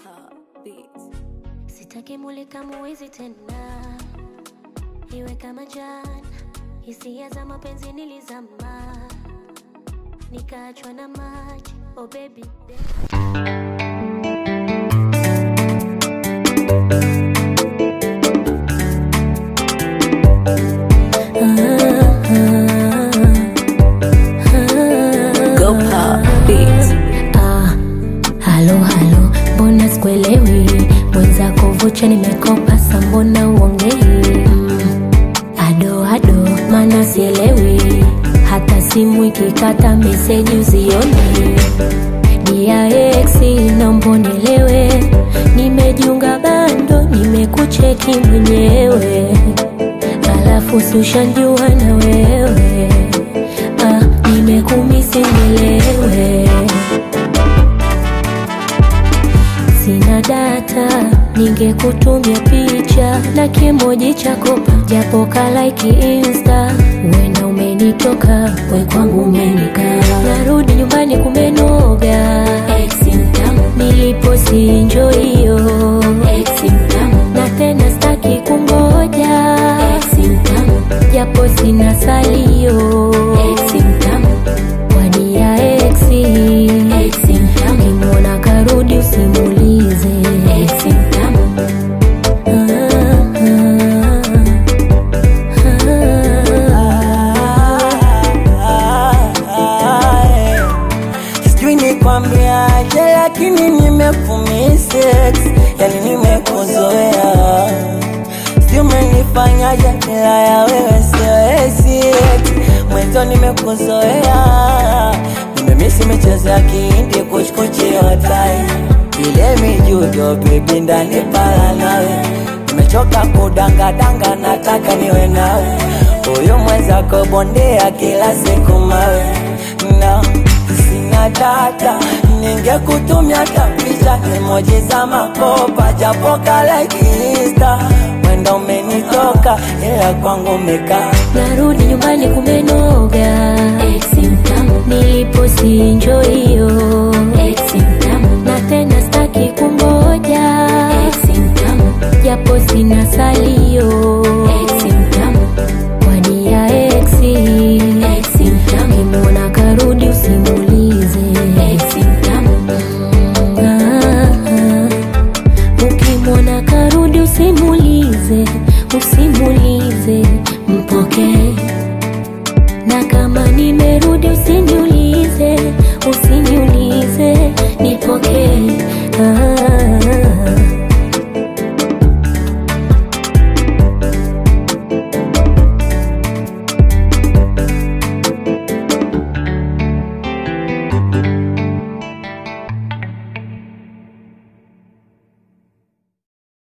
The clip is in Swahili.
Beats. Sitaki mulika muwizi tena, iwe kama jana. Hisia za mapenzi nilizama, nikaachwa na maji. Oh baby, Go Pop Beats. ah, halo halo, mbona sikuelewi? Mwenzako vocha nimekopa, sa mbona uongei? Mm, ado ado, mana sielewi, hata simu ikikata meseji uzioni. Dia ex naomba unielewe, nimejiunga bando, nimekucheki mwenyewe, alafu si ushanjua na wewe ah, nimekumisi nielewe sina data, ningekutumia picha na kimoji cha kopa, japo kalaiki insta. Wena umenitoka, we kwangu umenikaa, narudi nyumbani kumenoga. Nilipo sinjo hiyo na tena staki kungoja, japo sina salio wadia exi kimwona karudi usimulize sijui nikwambiaje, lakini nimekumisex, yani nimekuzoea, sijui umenifanyaje, bila ya wewe siwezi, mwenzo nimekuzoea, nimemisi michezo ya kihindi, kuchkuchi hotai ile mijudo, bebi ndani pala nawe, nimechoka kudangadanga, nataka niwe nawe, huyu mwenzako bondea kila siku mawe no sina data, ningekutumia hata picha emoji za makopa, japo kalaiki insta, wenda umenitoka, ila kwangu umekaa narudi nyumbani kumenoga